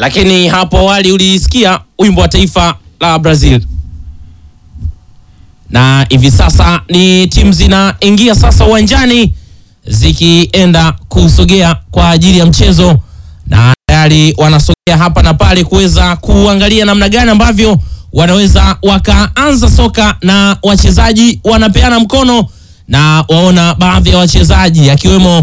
lakini hapo awali ulisikia wimbo wa taifa la Brazil, na hivi sasa ni timu zinaingia sasa uwanjani zikienda kusogea kwa ajili ya mchezo, na tayari wanasogea hapa na pale kuweza kuangalia namna gani ambavyo wanaweza wakaanza soka, na wachezaji wanapeana mkono na waona baadhi ya wachezaji akiwemo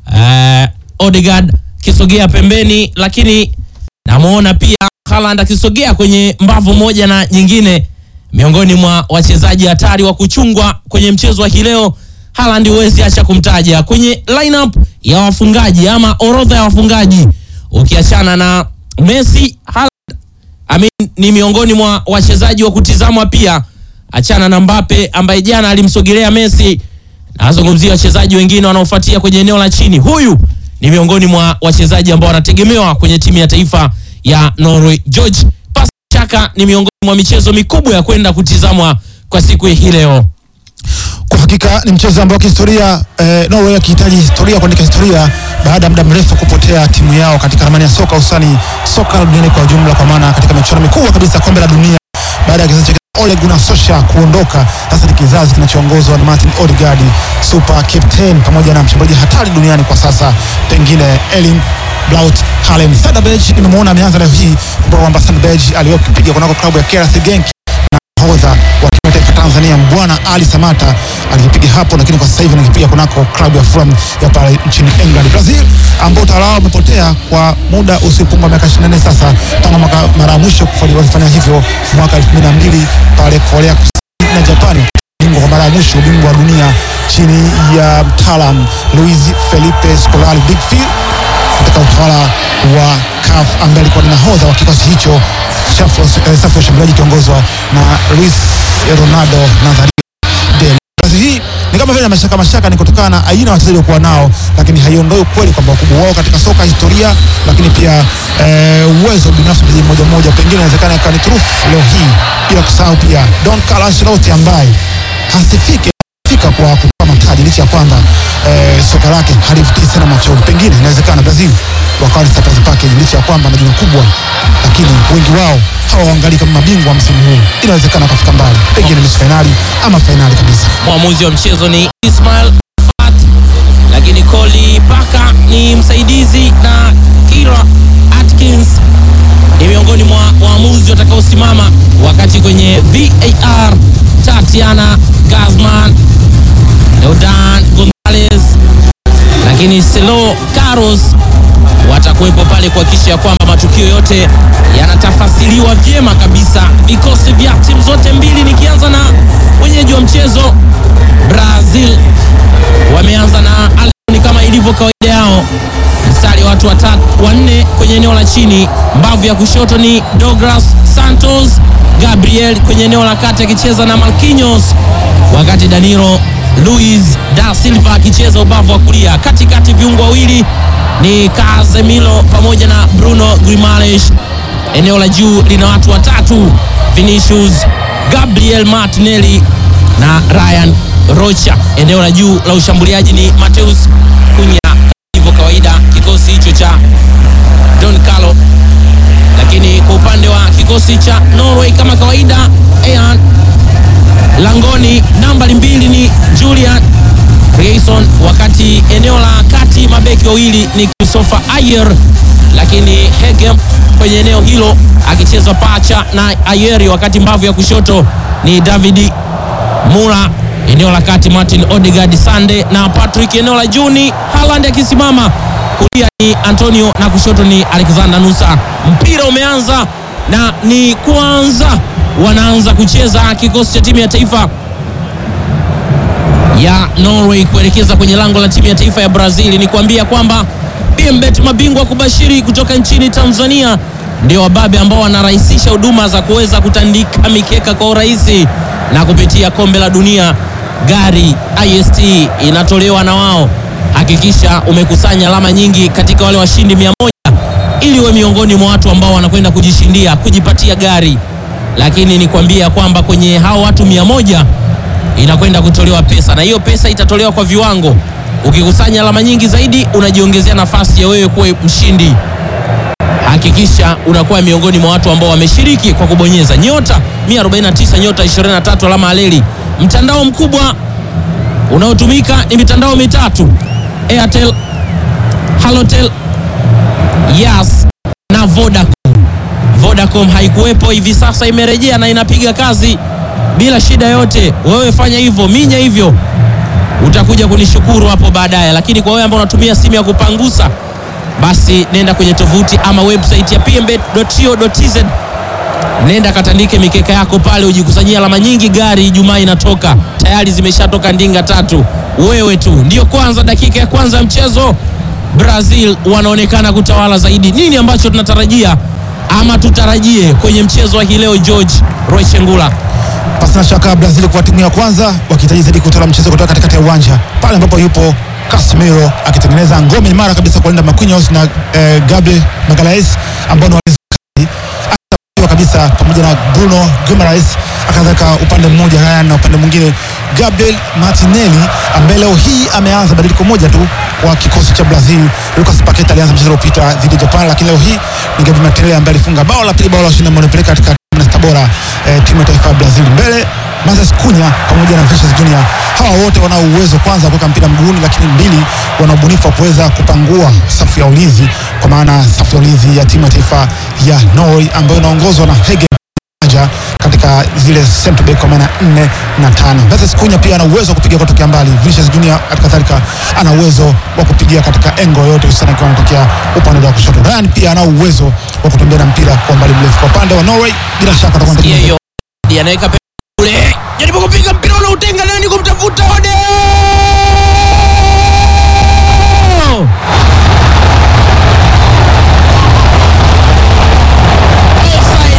uh, Odegaard kisogea pembeni, lakini namwona pia Haaland akisogea kwenye mbavu moja na nyingine, miongoni mwa wachezaji hatari wa kuchungwa kwenye mchezo wa hii leo. Haaland huwezi acha kumtaja kwenye lineup ya wafungaji ama orodha ya wafungaji, ukiachana na Messi. Haaland Amin, ni miongoni mwa wachezaji wa kutizamwa pia, achana na Mbappe ambaye jana alimsogelea Messi. Nazungumzia wachezaji wengine wanaofuatia kwenye eneo la chini. Huyu ni miongoni mwa wachezaji ambao wanategemewa kwenye timu ya taifa ya Norway. George Pasaka ni miongoni mwa michezo mikubwa ya kwenda kutizamwa kwa siku hii leo. Kwa hakika ni mchezo ambao kihistoria eh, Norway akihitaji historia kuandika historia baada ya muda mrefu kupotea timu yao katika ramani ya soka hususani soka duniani kwa ujumla, kwa maana katika michuano mikubwa kabisa kombe la dunia baada ya kizazi cha Ole Gunnar Solskjaer kuondoka, sasa ni kizazi kinachoongozwa na Martin Odegaard, super captain, pamoja na mshambuliaji hatari duniani kwa sasa, pengine Erling Braut Haaland. Sandberg nimemwona ameanza leo hii kumbuka kwamba Sandberg aliyopiga kunako klabu ya KRC Genk nahodha wa timu ya taifa Tanzania Mbwana Ali Samata alikipiga hapo, lakini kwa sasa hivi anakipiga kunako klabu ya Fulham ya pale nchini England. Brazil ambao utawala wao umepotea kwa muda usiopungua miaka 24 sasa, tangu mwaka mara ya mwisho walifanya hivyo mwaka 2002 pale Korea Kusini na Japani, bingwa kwa mara ya mwisho, ubingwa wa dunia chini ya mtaalam Luis Felipe Scolari Big Phil katika utawala wa CAF ambaye alikuwa ni nahodha wa kikosi hicho safu ya ushambuliaji ikiongozwa na Luis Ronaldo Nazario Del. Kazi hii ni kama vile mashaka mashaka, ni kutokana na aina ya wachezaji waliokuwa nao, lakini haiondoi ukweli kwamba ukubwa wao katika soka, historia, lakini pia uwezo binafsi mchezaji mmoja mmoja, pengine inawezekana ikawa ni turufu leo hii, bila kusahau pia Don Carlo Ancelotti ambaye hasifiki fika kwa kutoa mataji licha ya kwamba eh, soka lake halivutii sana machoni. Pengine inawezekana Brazil wakawa ni surprise package licha ya kwamba na jina kubwa, lakini wengi wao hawaangalii kama mabingwa wa msimu huu. Inawezekana wakafika mbali, pengine nusu fainali ama fainali kabisa. Mwamuzi wa mchezo ni Ismail Fat, lakini Coli Paka ni msaidizi na Kira Atkins ni miongoni mwa waamuzi watakaosimama wakati kwenye VAR Tatiana Gazman, Deodan Gonzalez, lakini Selo Carlos watakuwepo pale kuhakikisha ya kwamba matukio yote yanatafasiriwa vyema kabisa. Vikosi vya timu zote mbili, nikianza na wenyeji wa mchezo Brazil, wameanza na Aloni kama ilivyo kawaida yao, mstari wa watu watatu wanne kwenye eneo la chini. Mbavu ya kushoto ni Douglas Santos Gabriel, kwenye eneo la kati akicheza na Marquinhos, wakati Danilo Luis da Silva akicheza ubavu wa kulia. Katikati viungo wawili ni Casemiro pamoja na Bruno Grimaresh. Eneo la juu lina watu watatu, Vinicius, Gabriel Martinelli na Ryan Rocha. Eneo la juu la ushambuliaji ni Mateus Cunha, kama ilivyo kawaida kikosi hicho cha Don Carlo. Lakini kwa upande wa kikosi cha Norway kama kawaida, Ean langoni nambari mbili ni Julian Reison, wakati eneo la kati mabeki wawili ni Christopher Ayer, lakini Hegem kwenye eneo hilo akicheza pacha na Ayeri, wakati mbavu ya kushoto ni David Mura, eneo la kati Martin Odegaard Sande na Patrick, eneo la juu ni Haaland akisimama, kulia ni Antonio na kushoto ni Alexander Nusa. Mpira umeanza na ni kwanza wanaanza kucheza kikosi cha timu ya taifa ya Norway kuelekeza kwenye lango la timu ya taifa ya Brazil. Ni kuambia kwamba PMBet mabingwa kubashiri kutoka nchini Tanzania ndio wababe ambao wanarahisisha huduma za kuweza kutandika mikeka kwa urahisi, na kupitia kombe la dunia gari ist inatolewa na wao. Hakikisha umekusanya alama nyingi katika wale washindi mia moja ili uwe miongoni mwa watu ambao wanakwenda kujishindia kujipatia gari, lakini ni kuambia kwamba kwenye hao watu mia moja inakwenda kutolewa pesa na hiyo pesa itatolewa kwa viwango. Ukikusanya alama nyingi zaidi, unajiongezea nafasi ya wewe kuwa mshindi. hakikisha unakuwa miongoni mwa watu ambao wameshiriki kwa kubonyeza nyota 149 nyota 23 alama aleli. Mtandao mkubwa unaotumika ni mitandao mitatu: Airtel, Halotel, Yas na Vodacom. Vodacom haikuwepo, hivi sasa imerejea na inapiga kazi bila shida yote. Wewe fanya hivyo, minya hivyo, utakuja kunishukuru hapo baadaye. Lakini kwa wewe ambao unatumia simu ya kupangusa, basi nenda kwenye tovuti ama website ya pmbet.co.tz, nenda katandike mikeka yako pale, ujikusanyia alama nyingi. Gari Ijumaa inatoka tayari, zimeshatoka ndinga tatu. Wewe tu ndio kwanza, dakika ya kwanza ya mchezo, Brazil wanaonekana kutawala zaidi. Nini ambacho tunatarajia ama tutarajie kwenye mchezo wa hii leo, George Rochengula? Pasina shaka Brazil kwa timu ya kwanza wakihitaji zaidi kutoa mchezo kutoka katikati ya uwanja pale ambapo yupo Casemiro akitengeneza ngome imara kabisa kulinda Marquinhos na eh, Gabriel Magalhaes ambao ni walinzi wakali Akitabiwa kabisa pamoja na Bruno Guimaraes akaweka upande mmoja haya na upande mwingine Gabriel Martinelli ambaye leo hii ameanza badiliko moja tu kwa kikosi cha Brazil. Lucas Paqueta alianza mchezo uliopita dhidi ya Japan, lakini leo hii ni Gabriel Martinelli ambaye alifunga bao la pili, bao la ushindi ambao linapeleka katika kumi na sita bora eh, timu ya taifa ya Brazil mbele Moses Cunha pamoja na Vinicius Junior. Hawa wote wanao uwezo kwanza wa kuweka mpira mguuni, lakini mbili, wana ubunifu wa kuweza kupangua safu ya ulinzi, kwa maana safu ya ulinzi ya timu ya taifa ya Norway ambayo inaongozwa na Hege Aja katika zile center back kwa maana nne na tano. Moses Cunha pia ana uwezo wa kupiga kutokea mbali. Vinicius Junior kadhalika ana uwezo wa kupigia katika engo yote hususani akiwa anatokea upande wa kushoto. Ryan pia ana uwezo wa kutembea na mpira kwa mbali mrefu. Kwa upande wa Norway bila shaka atakuwa Sikia anatengeneza hiyo anaweka pe- kule, jaribu kupiga mpira ule utenga nani kumtafuta Ode. Offside.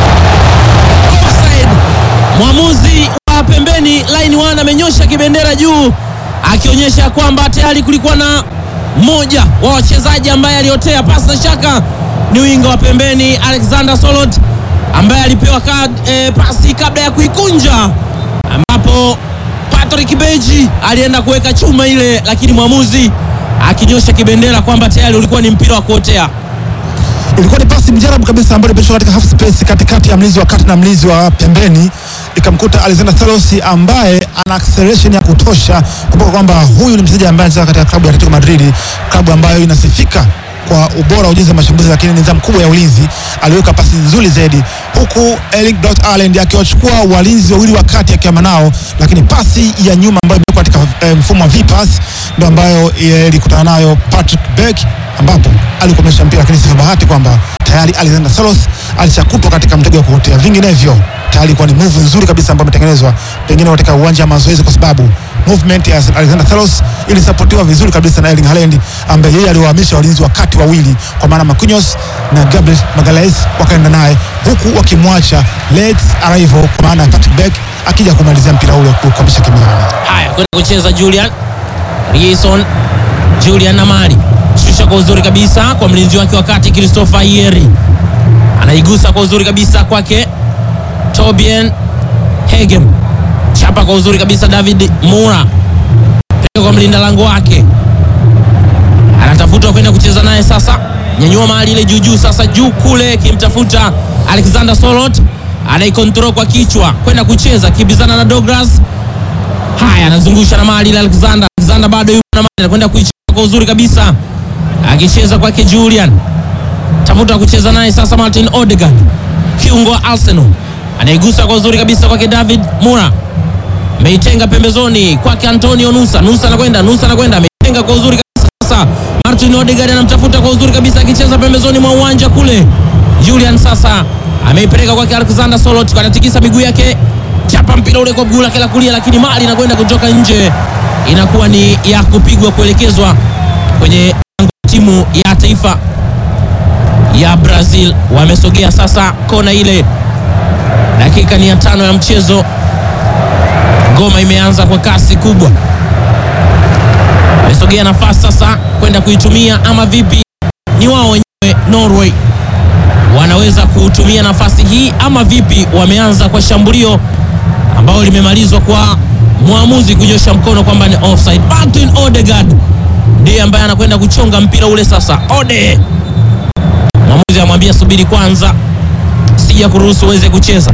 Offside. Mwamuzi wa pembeni line 1 amenyosha kibendera juu akionyesha kwamba tayari kulikuwa na mmoja wa wachezaji ambaye aliotea pasi na shaka ni winga wa pembeni Alexander Solot ambaye alipewa kad, e, pasi kabla ya kuikunja ambapo Patrick Beji alienda kuweka chuma ile, lakini mwamuzi akinyosha kibendera kwamba tayari ulikuwa ni mpira wa kuotea. ilikuwa ni pasi mjarabu kabisa ambayo ilipitishwa katika half space katikati ya mlinzi wa kati na mlinzi wa pembeni, ikamkuta Alexander Salos ambaye ana acceleration ya kutosha. Kumbuka kwamba huyu ni mchezaji ambaye anacheza katika klabu ya Atletico Madrid, klabu ambayo inasifika kwa ubora wa ujenzi wa mashambulizi, lakini nidhamu kubwa ya ulinzi. Aliweka pasi nzuri zaidi, huku Erling Braut Haaland akiwachukua walinzi wawili wa kati akiama nao, lakini pasi ya nyuma ambayo imewekwa katika eh, mfumo wa V-pass ndio ambayo eh, ilikutana nayo Patrick Beck ambapo alikomesha mpira, lakini sivyo bahati kwamba tayari Alexander Salos alishakutwa katika mtego wa kuotea. Vinginevyo tayari ilikuwa ni move nzuri kabisa ambayo imetengenezwa pengine katika uwanja wa mazoezi, kwa sababu movement ya Alexander Salos ilisapotiwa vizuri kabisa na Erling Haaland ambaye yeye aliwahamisha walinzi wa kati wawili, kwa maana Marquinhos na Gabriel Magalhaes wakaenda naye, huku wakimwacha Leeds Arrival, kwa maana Patrick Beck akija kumalizia mpira ule kukomesha kimiani. Haya, kwenda kucheza Julian Rison, Julian na mali shusha kwa uzuri kabisa kwa mlinzi wake wa kati Christopher Yeri, anaigusa kwa uzuri kabisa kwake Tobien Hegem, chapa kwa uzuri kabisa David Mura, peleka kwa mlinda lango wake, anatafuta kwenda kucheza naye sasa, nyanyua mali ile juu juu, sasa juu kule, kimtafuta Alexander Solot, anaikontrol kwa kichwa kwenda kucheza, kibizana na Douglas Haya, anazungusha na mali ile Alexander. Alexander bado yuko na mali, anakwenda kuicheza kwa uzuri kabisa, akicheza kwake Julian, tafuta kucheza naye sasa. Martin Odegaard, kiungo wa Arsenal, anaigusa kwa uzuri kabisa kwake David Mura, ameitenga pembezoni kwake Antonio Nusa. Nusa anakwenda, Nusa anakwenda, ameitenga kwa uzuri kabisa. Sasa Martin Odegaard anamtafuta kwa uzuri kabisa, akicheza pembezoni mwa uwanja kule. Julian sasa ameipeleka kwake Alexander Solot, anatikisa miguu yake chapa mpira ule kwa mguu lake la kulia, lakini mali inakwenda kutoka nje, inakuwa ni ya kupigwa kuelekezwa kwenye lango la timu ya taifa ya Brazil. Wamesogea sasa kona ile, dakika ni ya tano ya mchezo. Ngoma imeanza kwa kasi kubwa, wamesogea nafasi sasa kwenda kuitumia ama vipi? Ni wao wenyewe Norway wanaweza kutumia nafasi hii ama vipi? Wameanza kwa shambulio ambao limemalizwa kwa mwamuzi kunyosha mkono kwamba ni offside. Martin Odegaard ndiye ambaye anakwenda kuchonga mpira ule sasa. Ode Mwamuzi amwambia subiri kwanza, sija kuruhusu uweze kucheza.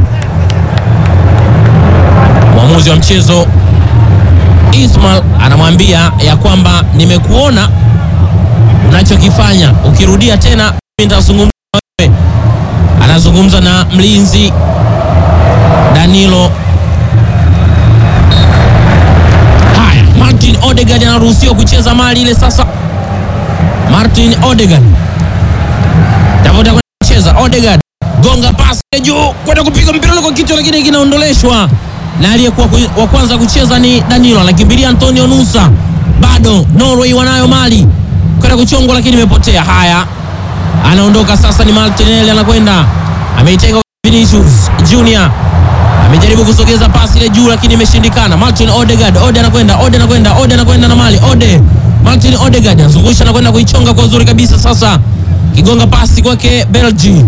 Mwamuzi wa mchezo Ismail anamwambia ya kwamba nimekuona unachokifanya, ukirudia tena mimi nitazungumza na wewe. Anazungumza na mlinzi Danilo. Haya, Martin Odegaard anaruhusiwa kucheza mali ile sasa. Martin Odegaard tafuta kwenda kucheza. Odegaard gonga pasi ya juu kwenda kupiga mpira ule kwa kichwa, lakini kinaondoleshwa na aliyekuwa ku- wa kwanza kucheza ni Danilo, anakimbilia Antonio Nusa. Bado Norway wanayo mali kwenda kuchongwa, lakini imepotea. Haya, anaondoka sasa, ni Martinelli anakwenda, ameitenga kwa Vinicius Junior amejaribu kusogeza pasi ile juu lakini imeshindikana. Martin Odegaard, Ode anakwenda, Ode anakwenda, Ode anakwenda na mali, Ode Martin Odegaard anazungusha na kwenda kuichonga kwa uzuri kabisa. Sasa kigonga pasi kwake Belgi,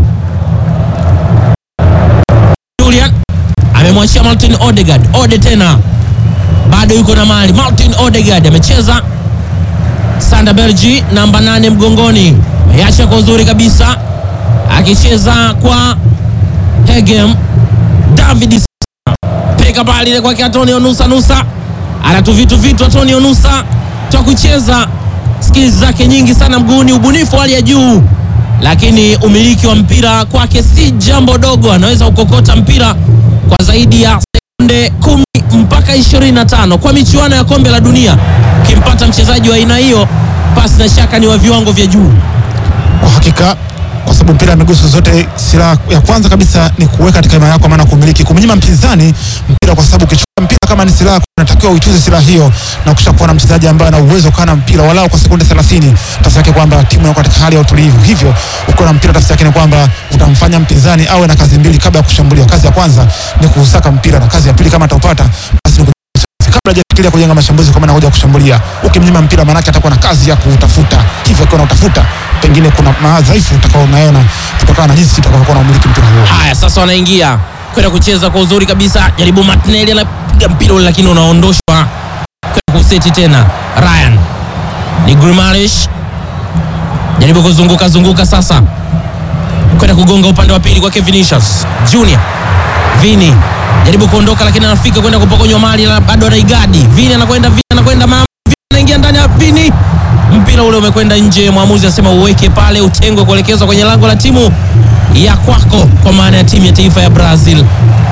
Julian amemwachia Martin Odegaard, Ode tena bado yuko na mali. Martin Odegaard amecheza Sanda Belgi namba nane mgongoni, ameacha kwa uzuri kabisa, akicheza kwa Hegem David peka pale ile kwake Antonio Nusa. Nusa anatu vitu vitu, Antonio Nusa toa kucheza, skills zake nyingi sana mguuni, ubunifu wa hali ya juu, lakini umiliki wa mpira kwake si jambo dogo. Anaweza kukokota mpira kwa zaidi ya sekunde kumi mpaka 25 kwa michuano ya kombe la dunia. Ukimpata mchezaji wa aina hiyo, pasi na shaka ni wa viwango vya juu. kwa hakika kwa sababu mpira miguso zote, silaha ya kwanza kabisa ni kuweka katika imani yako, maana kumiliki, kumnyima mpinzani mpira, kwa sababu ukichukua mpira kama ni silaha, unatakiwa uituze silaha hiyo na kisha kuwa na mchezaji ambaye ana uwezo kuwa na mpira walau kwa sekunde 30, tafsiri yake kwamba timu yako katika hali ya utulivu. Hivyo ukiwa na mpira, tafsiri yake ni kwamba utamfanya mpinzani awe na kazi mbili kabla ya kushambulia. Kazi ya kwanza ni kuusaka mpira na kazi ya pili kama ataupata basi ni kabla hajafikiria kujenga mashambulizi kama anakuja kushambulia. Ukimnyima mpira, maanake atakuwa na kazi ya kutafuta, hivyo akiwa utafuta, pengine kuna madhaifu utakao unaona kutokana na jinsi utakavyokuwa unamiliki mpira huo. Haya, sasa wanaingia kwenda kucheza kwa uzuri kabisa. Jaribu Martinelli anapiga mpira ule, lakini unaondoshwa kwenda kuseti tena. Ryan ni Grimalish, jaribu kuzunguka zunguka sasa kwenda kugonga upande wa pili kwake Vinicius Junior. Vini jaribu kuondoka, lakini anafika kwenda kupokonywa mali na bado anaigadi. Vini anakwenda, Vini anakwenda, mama Vini anaingia ndani ya Vini, mpira ule umekwenda nje. Mwamuzi asema uweke pale, utengwe kuelekezwa kwenye lango la timu ya kwako, kwa maana ya timu ya taifa ya Brazil.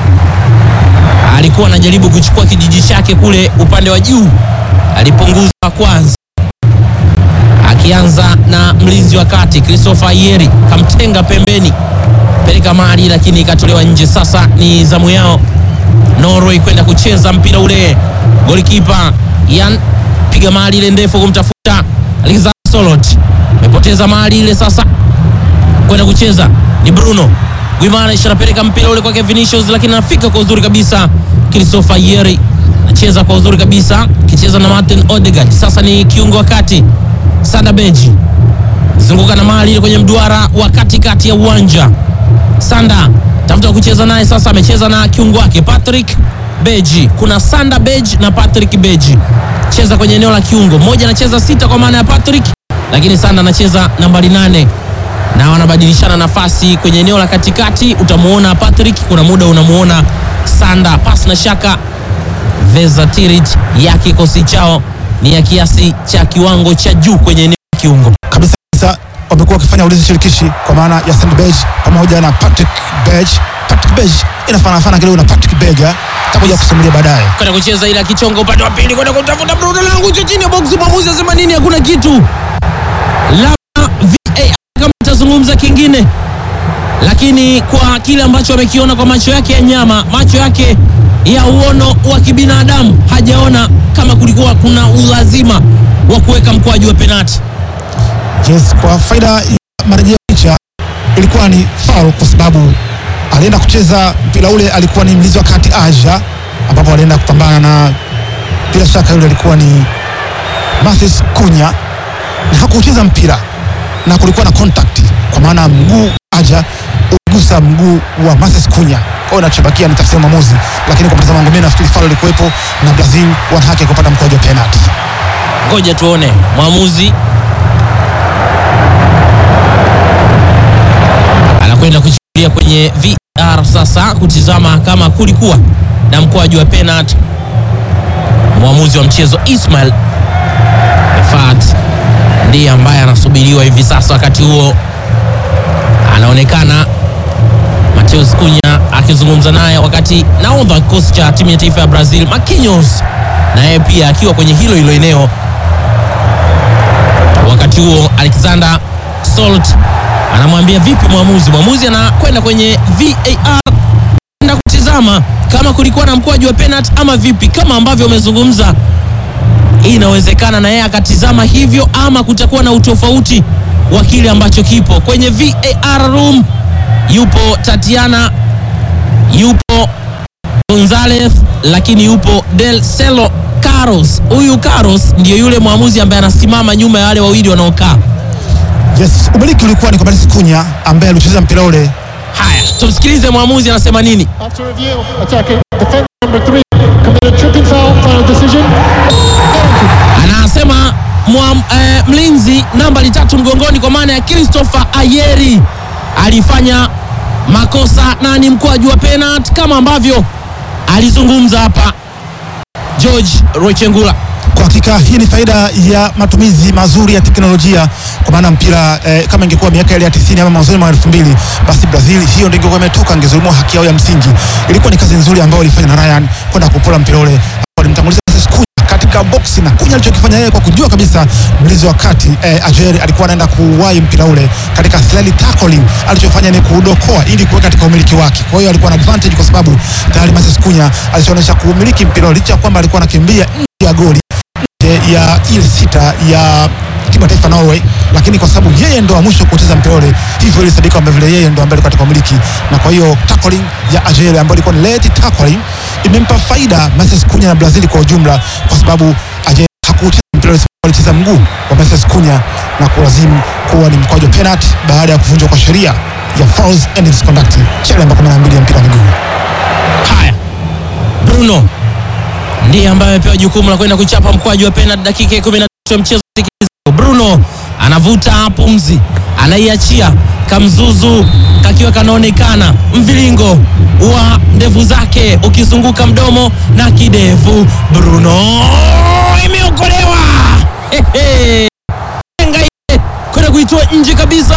Alikuwa anajaribu kuchukua kijiji chake kule upande wa juu, alipunguza kwanza, akianza na mlinzi wa kati Christopher Ayeri, kamtenga pembeni, peleka mali, lakini ikatolewa nje. Sasa ni zamu yao Norway kwenda kucheza mpira ule. Golikipa Yan piga mali ile ndefu kumtafuta Alexander Solot, amepoteza mali ile sasa kwenda kucheza ni Bruno Guimaraes anapeleka mpira ule kwake Vinicius, lakini anafika kwa uzuri kabisa. Christopher Yeri anacheza kwa uzuri kabisa, kicheza na Martin Odegaard. Sasa ni kiungo wa kati Sanda Beji zunguka na mali ile kwenye mduara wa katikati ya uwanja. Sanda tafuta kucheza naye sasa, amecheza na kiungo wake Patrick Beji. Kuna Sanda Beji na Patrick Beji, cheza kwenye eneo la kiungo. Mmoja anacheza sita kwa maana ya Patrick, lakini Sanda anacheza nambari nane na wanabadilishana nafasi kwenye eneo la katikati. Utamuona Patrick, kuna muda unamuona Sanda. Pasi na shaka versatility ya kikosi chao ni ya kiasi cha kiwango cha juu kwenye eneo la kiungo. kabisa kabisa wamekuwa wakifanya ulinzi shirikishi kwa maana ya Sandberg pamoja na Patrick Berg. Patrick Berg inafanana kidogo na Patrick Berger, takuja kusimulia baadaye. kwenda kucheza ile akichonga upande wa pili kwenda kutafuta Bruno langu hicho chini ya box. Mwamuzi asema nini? Hakuna kitu, labda VAR kama itazungumza kingine, lakini kwa kile ambacho amekiona kwa macho yake ya nyama, macho yake ya uono wa kibinadamu, hajaona kama kulikuwa kuna ulazima wa kuweka mkwaju wa penati. Yes, kwa faida ya marejeo picha ilikuwa ni foul kwa sababu alienda kucheza mpira ule, alikuwa ni mlinzi wa kati Aja, ambapo alienda kupambana na bila shaka yule alikuwa ni Mathis Kunya na hakucheza mpira na kulikuwa na contact, kwa maana mguu Aja uligusa mguu wa Mathis Kunya. Kwa hiyo inachobakia ni tafsiri ya mwamuzi, lakini kwa mtazamo wangu mimi nafikiri foul ilikuwepo na Brazil wana haki ya kupata mkwaju wa penalty. Ngoja tuone mwamuzi kwenda kuchukulia kwenye VR sasa kutizama kama kulikuwa na mkwaju wa penalty. Mwamuzi wa mchezo Ismail Efat ndiye ambaye anasubiriwa hivi sasa. Wakati huo anaonekana Mateus Cunha akizungumza naye, wakati nahodha wa kikosi cha timu ya taifa ya Brazil Marquinhos na yeye pia akiwa kwenye hilo hilo eneo. Wakati huo Alexander Salt anamwambia vipi mwamuzi. Mwamuzi anakwenda kwenye VAR kwenda kutizama kama kulikuwa na mkwaju wa penalty ama vipi, kama ambavyo umezungumza. Hii inawezekana na yeye akatizama hivyo, ama kutakuwa na utofauti wa kile ambacho kipo kwenye VAR room. Yupo Tatiana, yupo Gonzalez, lakini yupo Del Celo Carlos. Huyu Carlos ndiyo yule mwamuzi ambaye anasimama nyuma ya wale wawili wanaokaa. Yes, umiliki ulikuwa ni kwa Mateus Cunha ambaye alicheza mpira ule. Haya, tumsikilize mwamuzi anasema nini. After review, attacking defender number three committed tripping foul. Final decision. Anasema mwa, eh, mlinzi nambari tatu mgongoni kwa maana ya Christopher Ayeri alifanya makosa na ni mkwaju wa penalty kama ambavyo alizungumza hapa George Rochengula. Kwa hakika hii ni faida ya matumizi mazuri ya teknolojia, kwa maana mpira eh, kama ingekuwa miaka ile ya 90 ama mwanzoni mwa 2000 basi Brazil hiyo ndio ingekuwa imetoka, ingezulumiwa haki yao ya msingi. Ilikuwa ni kazi nzuri ambayo walifanya na Ryan kwenda kupola mpira ule, walimtanguliza Mateus Cunha katika boksi, na Cunha alichokifanya yeye kwa kujua kabisa mlinzi wa kati eh, Ajeri alikuwa anaenda kuwahi mpira ule katika slightly tackling, alichofanya ni kuudokoa ili kuweka katika umiliki wake. Kwa hiyo alikuwa na advantage kwa sababu tayari Mateus Cunha alishaonyesha kuumiliki mpira ule licha ya kwamba alikuwa anakimbia nje ya goli nje ya ile sita ya timu ya taifa Norway, lakini kwa sababu yeye ndo wa mwisho kucheza mpira ule, hivyo ilisadika kwamba vile yeye ndo ambaye alikuwa katika umiliki, na kwa hiyo tackling ya Ajele ambayo ilikuwa ni late tackling imempa faida Mateus Cunha na Brazil kwa ujumla, kwa sababu Ajele hakucheza mpira ule, alicheza mguu wa Mateus Cunha na kulazimu kuwa ni mkwaju wa penalty baada ya kuvunjwa kwa sheria ya fouls and misconduct, sheria namba 12 ya mpira wa miguu. Haya, Bruno ndiye ambaye amepewa jukumu la kwenda kuchapa mkwaju wa penalty dakika ya 13 ya mchezo. Bruno anavuta pumzi, anaiachia kamzuzu kakiwa kanaonekana mviringo wa ndevu zake ukizunguka mdomo na kidevu. Bruno imeokolewa Hehe. Enga ile kwenda kuitoa nje kabisa,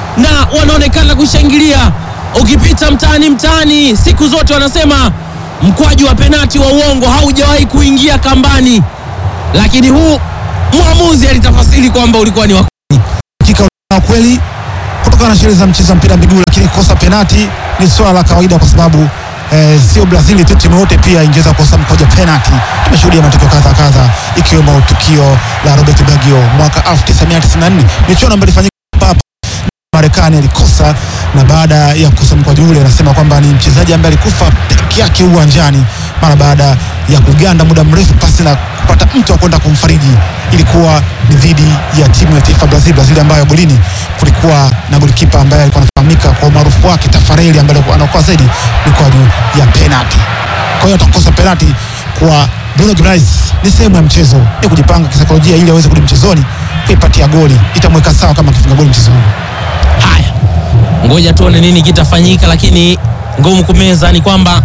na wanaonekana kushangilia. Ukipita mtaani mtaani, siku zote wanasema mkwaju wa penati wa uongo haujawahi kuingia kambani, lakini huu mwamuzi alitafasiri kwamba ulikuwa ni wa hakika na kweli kutokana na sheria za mchezo wa mpira wa miguu, lakini kukosa penati ni swala la kawaida kwa sababu eh, sio Brazil tu, timu yote pia ingeweza kukosa mkoja penati. Tumeshuhudia matokeo kadha kadha, ikiwemo tukio la Robert Baggio mwaka 1994 michuano ambayo ilifanyika hapa Marekani alikosa, na baada ya kukosa mkwaju ule, anasema kwamba ni mchezaji ambaye alikufa peke yake uwanjani mara baada ya kuganda muda mrefu pasi na kupata mtu wa kwenda kumfariji. Ilikuwa ni dhidi ya timu ya taifa Brazil, Brazil ambayo golini kulikuwa na golikipa ambaye alikuwa anafahamika kwa umaarufu wake Tafareli, ambaye alikuwa anaokoa zaidi mikwaju ya penalti. Kwa hiyo atakosa penalti kwa Bruno Guimaraes ni sehemu ya mchezo, ni kujipanga kisaikolojia ili aweze kurudi mchezoni kuipatia goli, itamweka sawa kama akifunga goli mchezo huu. Haya, ngoja tuone nini kitafanyika, lakini ngumu kumeza ni kwamba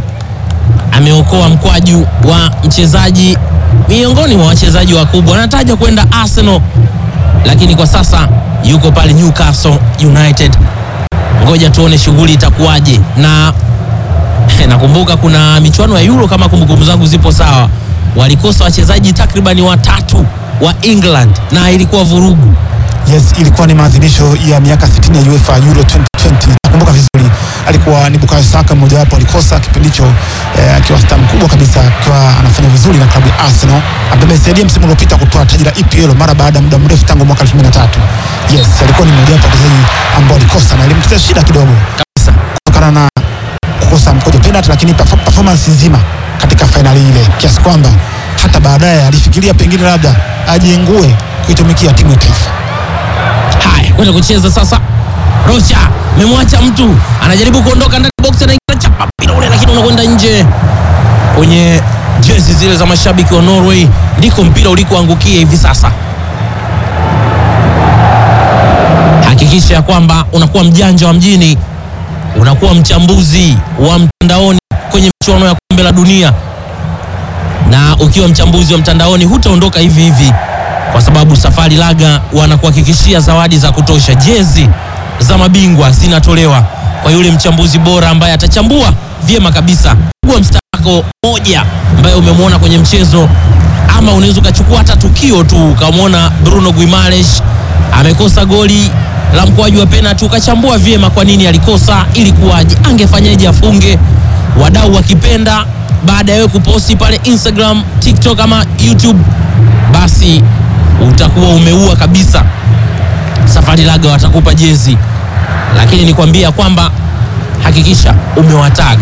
ameokoa mkwaju wa mchezaji miongoni mwa wachezaji wakubwa, anataja kwenda Arsenal, lakini kwa sasa yuko pale Newcastle United. Ngoja tuone shughuli itakuwaje, na nakumbuka kuna michuano ya Euro kama kumbukumbu zangu zipo sawa, walikosa wachezaji takribani watatu wa England na ilikuwa vurugu. Yes, ilikuwa ni maadhimisho ya miaka 60 ya UEFA Euro 2020. Nakumbuka vizuri, alikuwa ni Bukayo Saka mmojawapo, alikosa kipindi hicho eh, akiwa star mkubwa kabisa, akiwa anafanya vizuri na klabu ya Arsenal ambaye amesaidia msimu uliopita kutoa taji la EPL mara baada ya muda mrefu tangu mwaka 2003. Yes, alikuwa ni mmojawapo wa wachezaji ambao alikosa na ilimtetea shida kidogo Kabisa. kutokana na kukosa mkojo penalty, lakini perform- performance nzima katika fainali ile, kiasi kwamba hata baadaye alifikiria pengine labda ajiengue kuitumikia timu ya taifa. Haya, kwenda kucheza sasa. Rocha memwacha mtu anajaribu kuondoka ndani ya box, anaingia chapa mpira ule, lakini unakwenda nje kwenye jezi zile za mashabiki wa Norway, ndiko mpira ulikoangukia hivi sasa. Hakikisha ya kwamba unakuwa mjanja wa mjini unakuwa mchambuzi wa mtandaoni kwenye michuano ya kombe la dunia, na ukiwa mchambuzi wa mtandaoni hutaondoka hivi hivi, kwa sababu Safari Laga wanakuhakikishia zawadi za kutosha. Jezi za mabingwa zinatolewa kwa yule mchambuzi bora ambaye atachambua vyema kabisa. Chagua mstari wako moja ambaye umemwona kwenye mchezo, ama unaweza ukachukua hata tukio tu ukamwona Bruno Guimaraes amekosa goli la mkwaju wa penalti, ukachambua vyema kwa nini alikosa, ilikuwaje, angefanyaje afunge. Wadau wakipenda, baada ya wewe kuposti pale Instagram, TikTok ama YouTube, basi utakuwa umeua kabisa. Safari Laga watakupa jezi, lakini nikwambia kwamba hakikisha umewatag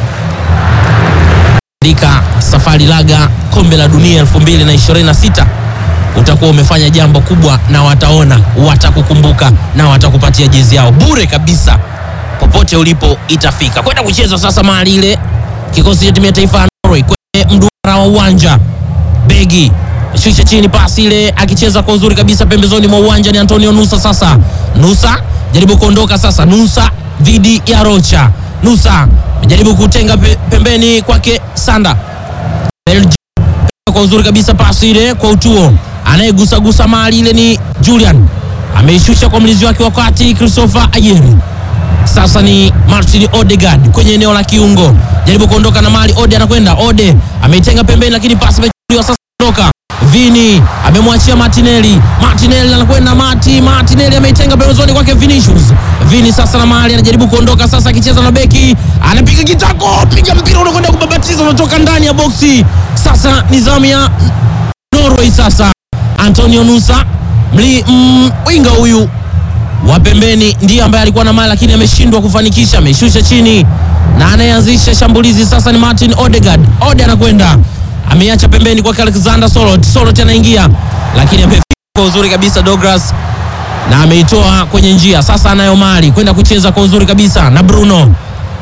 andika Safari Laga kombe la dunia 2026 utakuwa umefanya jambo kubwa, na wataona, watakukumbuka na watakupatia jezi yao bure kabisa, popote ulipo itafika. Kwenda kucheza sasa mahali ile kikosi cha timu ya taifa ya Norway kwenye mduara wa uwanja begi shusha chini, pasi ile akicheza kwa uzuri kabisa pembezoni mwa uwanja ni Antonio Nusa. Sasa Nusa jaribu kuondoka sasa, Nusa dhidi ya Rocha. Nusa jaribu kutenga pe, pembeni kwake Sanda Belgium kwa uzuri kabisa, pasi ile kwa utuo, anayegusagusa mali ile ni Julian, ameishusha kwa mlinzi wake wakati Christopher Ayeri. Sasa ni Martin Odegaard kwenye eneo la kiungo, jaribu kuondoka na mali. Ode anakwenda, Ode ameitenga pembeni, lakini pasi imechukuliwa. Sasa ondoka Vini amemwachia Martinelli. Martinelli anakwenda Mati. Martinelli ameitenga pembezoni kwake Vinicius. Vini sasa na mahali anajaribu kuondoka sasa, akicheza na beki, anapiga kitako, piga mpira unakwenda kubabatiza, unatoka ndani ya boksi. Sasa ni zamu ya Norway. Sasa Antonio Nusa mli mm, winga huyu wa pembeni ndiye ambaye alikuwa na mali lakini ameshindwa kufanikisha, ameshusha chini na anayeanzisha shambulizi sasa ni Martin Odegaard. Ode anakwenda ameacha pembeni kwake Alexander Solot. Solot anaingia lakini amefika kwa uzuri kabisa Douglas na ameitoa kwenye njia. Sasa anayo mali kwenda kucheza kwa uzuri kabisa na Bruno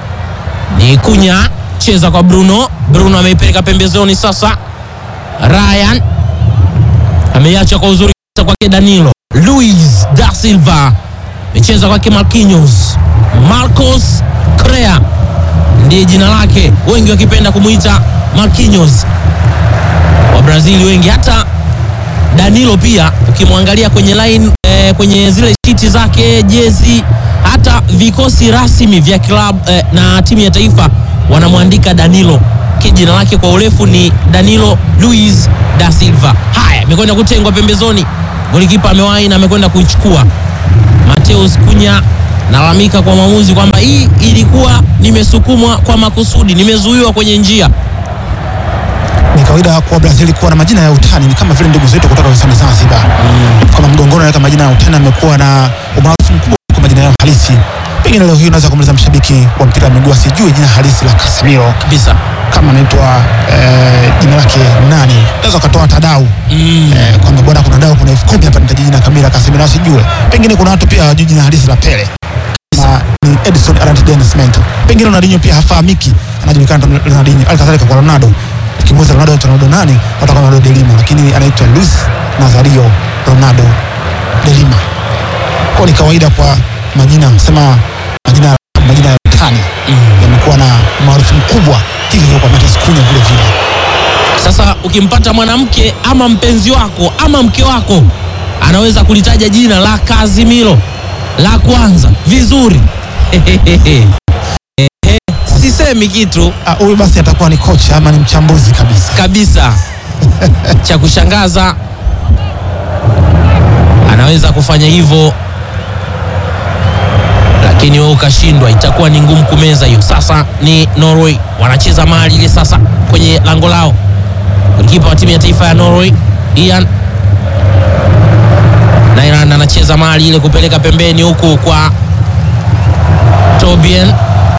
ni kunya cheza kwa Bruno. Bruno ameipeleka pembezoni. Sasa Ryan ameiacha kwa uzuri kabisa kwake Danilo. Luis da Silva amecheza kwake Marquinhos. Marcos Correa ndiye jina lake, wengi wakipenda kumuita Marquinhos wa Brazil wengi, hata Danilo pia ukimwangalia kwenye line eh, kwenye zile shiti zake jezi, hata vikosi rasmi vya klabu eh, na timu ya taifa wanamwandika Danilo, jina lake kwa urefu ni Danilo Luis da Silva. Haya, amekwenda kutengwa pembezoni, golikipa amewahi na amekwenda kuichukua. Mateus Kunya nalalamika kwa mwamuzi kwamba hii ilikuwa nimesukumwa kwa makusudi, nimezuiwa kwenye njia Ni kawaida kwa Brazil kuwa na majina ya utani, ni kama vile ndugu zetu kutoka visiwani Zanzibar kama mgongoni anaweka majina ya utani, amekuwa na umaarufu mkubwa kwa majina yao halisi. Pengine leo hii unaweza kumuuliza mshabiki wa mpira wa miguu asijue jina halisi la Casemiro kabisa. kama anaitwa eh, jina lake nani, unaweza ukatoa tadau Mm. eh, kwamba bwana, kuna dau, kuna elfu kumi hapa, nitaji jina kamili la Casemiro asijue. Pengine kuna watu pia hawajui jina halisi la Pele na ni Edson Arantes do Nascimento. Pengine Ronaldinho pia hafahamiki, anajulikana kama Ronaldinho. Alkadhalika kwa Ronaldo, ukimuuliza Ronaldo anaitwa Ronaldo nani, watakuwa Ronaldo de Lima, lakini anaitwa Luis Nazario Ronaldo de Lima. Kwa ni kawaida kwa majina sema majina majina ya utani yamekuwa na maarufu mkubwa, hivyo kwa Mateus Cunha vile vile. Sasa ukimpata mwanamke ama mpenzi wako ama mke wako anaweza kulitaja jina la Casemiro la kwanza vizuri. Ehe, sisemi kitu Ah, huyu basi atakuwa ni kocha ama ni mchambuzi kabisa. kabisa. Cha kushangaza anaweza kufanya hivyo, lakini wewe ukashindwa, itakuwa ni ngumu kumeza hiyo. Sasa ni Norway wanacheza mali ile sasa kwenye lango lao, golikipa wa timu ya taifa ya Norway Ian Nairan anacheza mali ile kupeleka pembeni huku kwa Tobien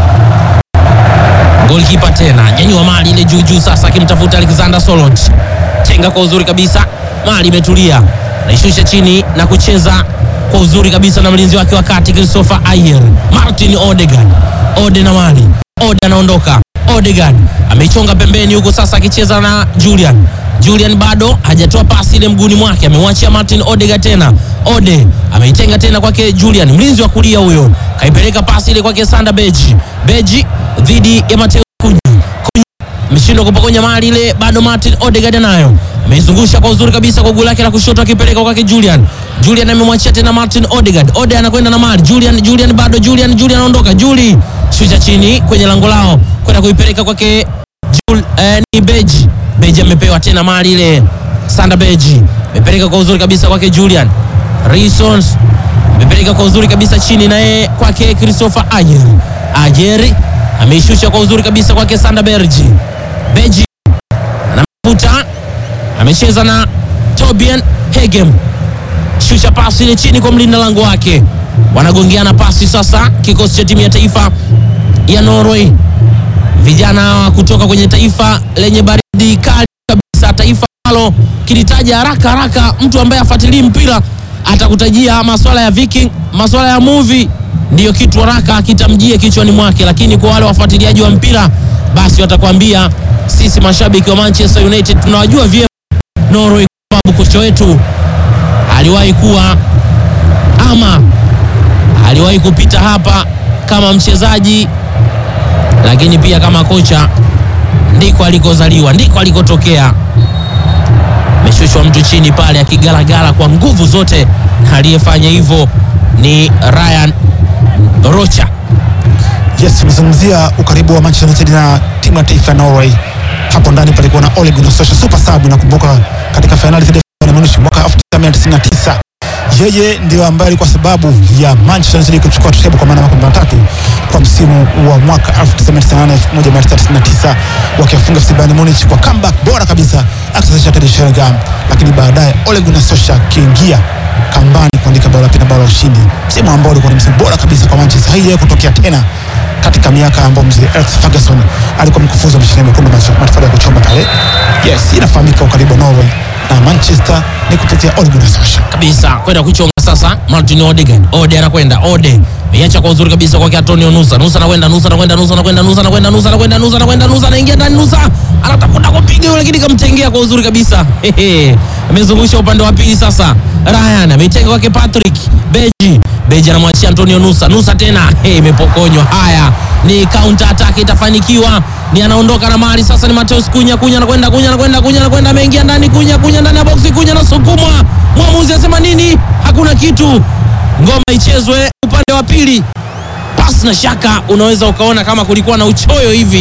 Golkipa tena nyanyua mali ile juu juu, sasa akimtafuta Alexander Solot, chenga kwa uzuri kabisa, mali imetulia, naishusha chini na kucheza kwa uzuri kabisa na mlinzi wake wa kati Christopher Ayer. Martin Odegaard, Ode na mali, Ode anaondoka, Odegaard ameichonga pembeni huku, sasa akicheza na Julian Julian bado hajatoa pasi ile mguuni mwake, amemwachia Martin Odegaard tena. Ode ameitenga tena kwake Julian, mlinzi wa kulia huyo, kaipeleka pasi ile kwake Sanda Beji. Beji dhidi ya Mateo Kunyi. Kunyi ameshindwa kupokonya mali ile, bado Martin Odegaard nayo ameizungusha kwa uzuri kabisa kwa guu lake la kushoto, akipeleka kwake Julian. Julian amemwachia tena Martin Odegaard. Ode anakwenda na mali Julian, Julian bado Julian, Julian anaondoka. Juli shusha chini kwenye lango lao kwenda kuipeleka kwake Jul, eh, ni Beji. Beji amepewa tena mali ile. Sanda Beji amepeleka kwa uzuri kabisa kwake Julian. Reasons amepeleka kwa uzuri kabisa chini naye kwake Christopher Ayer. Ayer ameishusha kwa uzuri kabisa kwake Sanda Berji. Beji anamvuta amecheza na Tobian Hegem, shusha pasi ile chini kwa mlinda lango wake. Wanagongeana pasi sasa, kikosi cha timu ya taifa ya Norway, vijana wa kutoka kwenye taifa lenye baridi kali kabisa, taifa ambalo kilitaja haraka haraka, mtu ambaye afuatilii mpira atakutajia masuala ya Viking, masuala ya movie ndiyo kitu haraka kitamjie kichwani mwake, lakini kwa wale wafuatiliaji wa mpira basi watakwambia sisi mashabiki wa Manchester United tunawajua vyema Norway kwa sababu kocha wetu aliwahi kuwa ama aliwahi kupita hapa kama mchezaji, lakini pia kama kocha. Ndiko alikozaliwa, ndiko alikotokea. Ameshushwa mtu chini pale akigalagala kwa nguvu zote, na aliyefanya hivyo ni Ryan Rocha. Yes, tumezungumzia ukaribu wa Manchester United na timu ya taifa ya Norway. Hapo ndani palikuwa na Ole Gunnar Solskjaer super sub, nakumbuka katika fainali dhidi ya Bayern Munich mwaka 1999 yeye ndio ambaye alikuwa sababu ya Manchester United kuchukua treble kwa maana ya makombe matatu kwa msimu wa mwaka 1998 1999 wakiwafunga FC Bayern Munich kwa comeback bora kabisa akisasisha Teddy Sheringham, lakini baadaye Ole Gunnar Solskjaer akiingia kambani kuandika bao la pili na bao la ushindi, msimu ambao ulikuwa ni msimu bora kabisa kwa Manchester. Haijawahi kutokea tena katika miaka ambayo mzee Alex Ferguson alikuwa mkufunzi wa mashindano mekundu matofali ya kuchoma pale. Yes, inafahamika ukaribu wa Norway na Manchester ni kupitia Ole Gunnar Solskjaer. kabisa kwenda kuchonga sasa. Martin Odegaard, Ode anakwenda Ode meacha kwa uzuri kabisa kwake Antonio Nusa. Nusa anakwenda Nusa anakwenda Nusa anakwenda Nusa anakwenda Nusa anakwenda Nusa anakwenda Nusa anaingia ndani Nusa anatafuta kupiga yule, lakini kamtengea kwa uzuri kabisa. Hehe, amezungusha upande wa pili sasa. Ryan ameitenga kwake Patrick Beji. Beji anamwachia Antonio Nusa. Nusa tena hey, imepokonywa. Haya ni counter attack itafanikiwa, ni anaondoka na mali sasa. Ni Mateus Kunya. Kunya anakwenda Kunya anakwenda Kunya anakwenda, ameingia ndani Kunya. Kunya ndani ya boksi, Kunya anasukumwa. Mwamuzi asema nini? Hakuna kitu, ngoma ichezwe upande wa pili. Pasi na shaka, unaweza ukaona kama kulikuwa na uchoyo hivi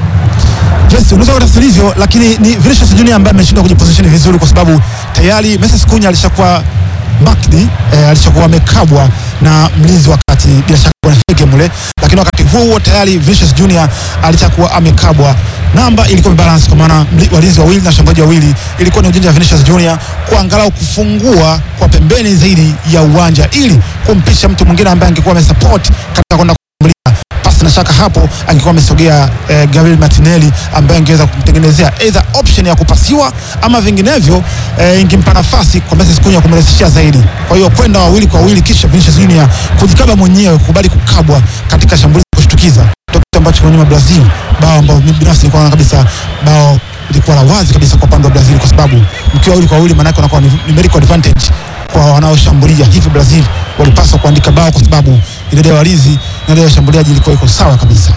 Yes, unaweza kutafsiri hivyo, lakini ni Vinicius Junior ambaye ameshindwa kujiposition vizuri kwa sababu tayari Moses Kunya alishakuwa backed, eh, alishakuwa amekabwa na mlinzi wa kati bila shaka bwana Hege mule, lakini wakati huo huo tayari Vinicius Junior alishakuwa amekabwa. Namba ilikuwa imebalance kwa maana mli- walinzi wawili na washambuliaji wawili, ilikuwa ni ujanja wa Vinicius Junior kuangalau kufungua kwa pembeni zaidi ya uwanja ili kumpisha mtu mwingine ambaye angekuwa amesupport katika kwenda kushambulia pasi na shaka hapo angekuwa amesogea eh, Gabriel Martinelli ambaye angeweza kumtengenezea either option ya kupasiwa ama vinginevyo eh, ingempa nafasi kwa Moses Kunya kumrahisishia zaidi. Kwa hiyo kwenda wawili kwa wawili, kisha Vinicius Junior kujikaba mwenyewe, kukubali kukabwa katika shambulizi la kushtukiza, ndio kitu ambacho kwa nyuma Brazil, bao ambao mimi binafsi nilikuwa naona kabisa bao lilikuwa la wazi kabisa kwa upande wa Brazil, kwa sababu mkiwa wawili kwa wawili, maanake unakuwa ni numerical advantage kwa wanaoshambulia. Hivyo Brazil walipaswa kuandika bao kwa sababu idadi ya walinzi na idadi ya washambuliaji ilikuwa iko sawa kabisa.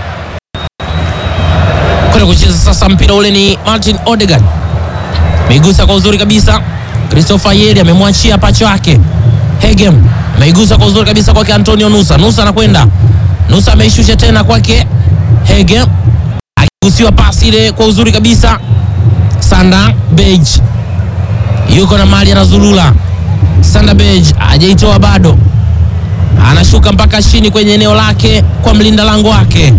kwenda kucheza sasa. Mpira ule ni Martin Odegaard, ameigusa kwa uzuri kabisa. Christopher Yeri amemwachia pacho yake. Hegem ameigusa kwa uzuri kabisa kwake Antonio Nusa. Nusa anakwenda Nusa, ameishusha tena kwake Hegem, akigusiwa pasi ile kwa uzuri kabisa. Sanda Bej yuko na mali anazulula. Sanda Bej hajaitoa bado, anashuka mpaka chini kwenye eneo lake kwa mlinda lango wake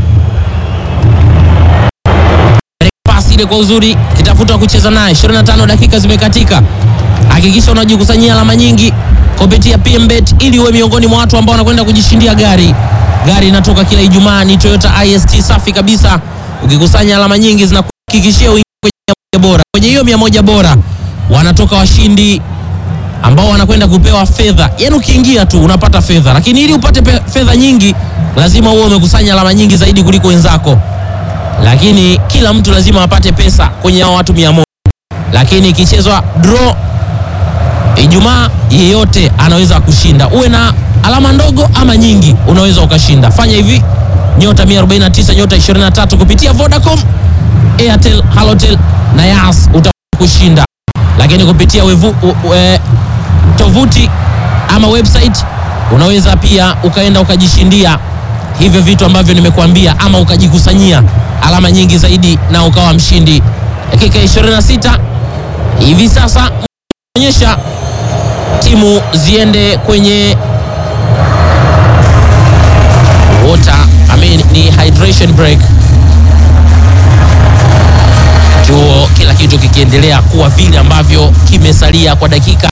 pasi ile kwa uzuri, kitafuta kucheza naye. 25 dakika zimekatika. Hakikisha unajikusanyia alama nyingi kupitia PMBet ili uwe miongoni mwa watu ambao wanakwenda kujishindia gari. Gari inatoka kila Ijumaa, ni Toyota IST safi kabisa. Ukikusanya alama nyingi zinakuhakikishia uingie kwenye mia moja bora. Kwenye hiyo mia moja bora wanatoka washindi ambao wanakwenda kupewa fedha. Yaani ukiingia tu unapata fedha, lakini ili upate pe- fedha nyingi lazima uwe umekusanya alama nyingi zaidi kuliko wenzako lakini kila mtu lazima apate pesa kwenye hao watu mia moja lakini ikichezwa draw Ijumaa, yeyote anaweza kushinda, uwe na alama ndogo ama nyingi, unaweza ukashinda. Fanya hivi nyota 149 nyota 23 kupitia Vodacom, Airtel, Halotel na Yas utakushinda, lakini kupitia wevu, u, e, tovuti ama website unaweza pia ukaenda ukajishindia hivyo vitu ambavyo nimekuambia, ama ukajikusanyia alama nyingi zaidi na ukawa mshindi. Dakika 26 hivi sasa onyesha timu ziende kwenye water, I mean, ni hydration break chuo, kila kitu kikiendelea kuwa vile ambavyo kimesalia kwa dakika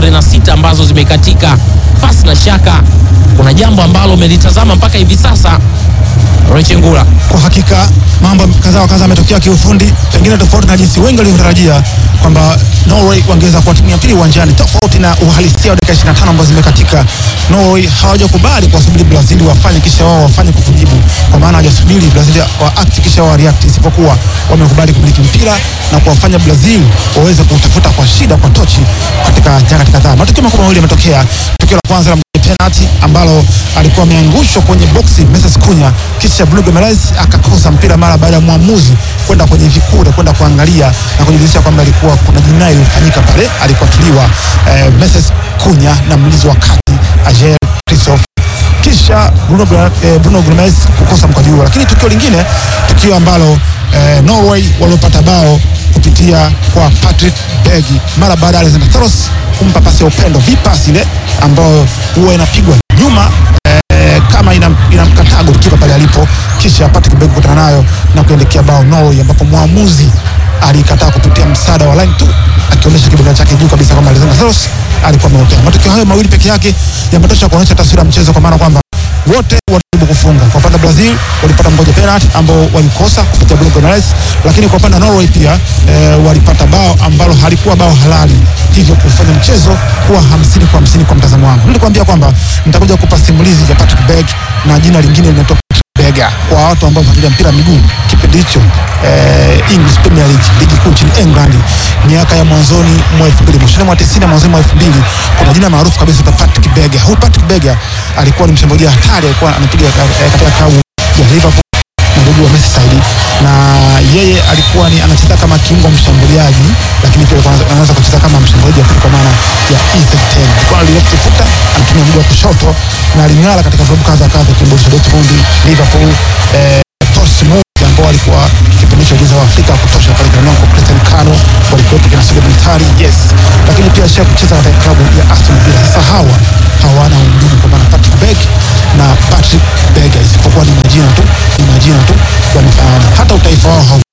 26 ambazo zimekatika. Pasi na shaka kuna jambo ambalo umelitazama mpaka hivi sasa, Rechengula. Kwa hakika mambo kadhaa wa kadhaa yametokea kiufundi, pengine tofauti na jinsi wengi walivyotarajia kwamba Norway wangeweza kuwa timu ya pili uwanjani, tofauti na uhalisia wa dakika 25 ambazo zimekatika. Norway hawajakubali kuwasubiri Brazil wafanye kisha wao wafanye kwa kujibu, kwa maana hawajasubiri Brazil wa act kisha wao react, isipokuwa wamekubali kumiliki mpira na kuwafanya Brazil waweze kutafuta kwa shida kwa tochi katika nyakati kadhaa. Matukio makubwa mawili yametokea. Tukio la kwanza la penalty ambalo alikuwa ameangushwa kwenye boksi Moses Kunya, kisha Bruno Guimaraes akakosa mpira mara baada ya mwamuzi kwenda kwenye vikure kwenda kuangalia na kujiridhisha kwamba ilikuwa kuna jinai ilifanyika pale alipotuliwa eh, Moses Kunya na mlinzi wa kati Ajer Christophe kisha Bruno, Gra- eh, Bruno Guimaraes kukosa mkwaju huo. Lakini tukio lingine, tukio ambalo eh, Norway waliopata bao kupitia kwa Patrick Berg mara baada ya Alexander Thoros kumpa pasi ya upendo, vipasi ile ambayo huwa inapigwa nyuma eh, kama ina- inamkataa golikipa pale alipo, kisha Patrick Berg kukutana nayo na kuelekea bao Norway, ambapo mwamuzi alikataa kupitia msaada wa line 2 akionyesha kibega chake juu kabisa kwamba Alexander Thoros alikuwa ameotea. Matokeo hayo mawili peke yake yametosha kuonyesha taswira ya mchezo, kwa maana kwamba wote walijaribu kufunga. Kwa upande wa Brazil walipata mmoja penalty ambao walikosa kupitia Bruno Guimaraes, lakini kwa upande wa Norway pia eh, walipata bao ambalo halikuwa bao halali, hivyo kufanya mchezo kuwa hamsini kwa hamsini kwa mtazamo wangu. Nilikwambia kwamba nitakuja kukupa simulizi ya Patrick Berg na jina lingine linaitwa Bega kwa watu ambao wanafuatilia mpira wa miguu kipindi hicho eh, English Premier League ligi kuu nchini England miaka ya mwanzoni mwa 2000 mwishoni mwa 90 na mwanzoni mwa 2000 kuna jina maarufu kabisa la Patrick Bega. Huyu Patrick Bega alikuwa ni mshambuliaji hatari, alikuwa anapiga eh, katika klabu ya Liverpool na ndugu wa Merseyside na yeye alikuwa ni anacheza kama kiungo mshambuliaji, lakini pia alikuwa anaweza- anaweza kucheza kama mshambuliaji wa pili kwa maana ya EZ10. Alikuwa ni left footer, anatumia mguu wa kushoto na aling'ara katika vilabu kadha kadha, kiungo cha Dortmund, Liverpool, eh, Portsmouth ambao walikuwa kipindi cha ujuzi wa Afrika wa kutosha pale Granonco, Cristiano Kano walikuwepo kina Sule Mtari, yes, lakini pia alisha kucheza katika klabu ya Aston Villa. Sasa hawa hawana undugu kwa maana Patrick Berg na Patrick Berger, isipokuwa ni majina tu, ni majina tu yamefanana, hata utaifa wao hau